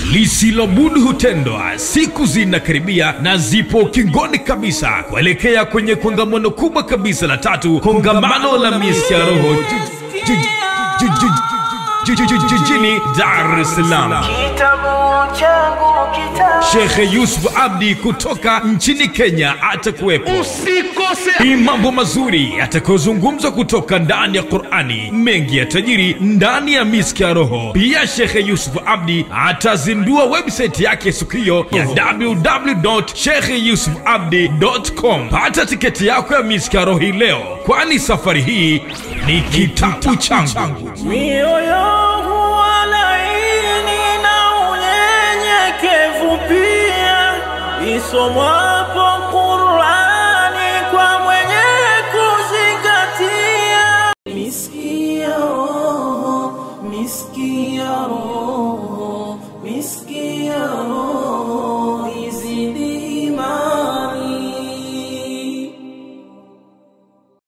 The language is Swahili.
lisilobudu hutendwa. Siku zinakaribia na zipo ukingoni kabisa kuelekea kwenye kongamano kubwa kabisa la tatu, kongamano la miski ya roho ji- ji- ji- ji- ji- ji- ji- jijini Dar es Salaam. Kitabu changu kitabu Shekhe Yusuf Abdi kutoka nchini Kenya atakuwepo. usikose Ni mambo mazuri yatakayozungumzwa kutoka ndani ya Qur'ani, mengi ya tajiri ndani ya miski ya roho. Pia Shekhe Yusuf Abdi atazindua website yake siku hiyo ya www.shekheyusufabdi.com. Pata tiketi yako ya miski ya roho hii leo, kwani safari hii ni kitabu changu. mioyo huwa laini na unyenyekevu pia, isomwapo Qurani kwa mwenye kuzingatia. Miski ya roho, miski ya roho,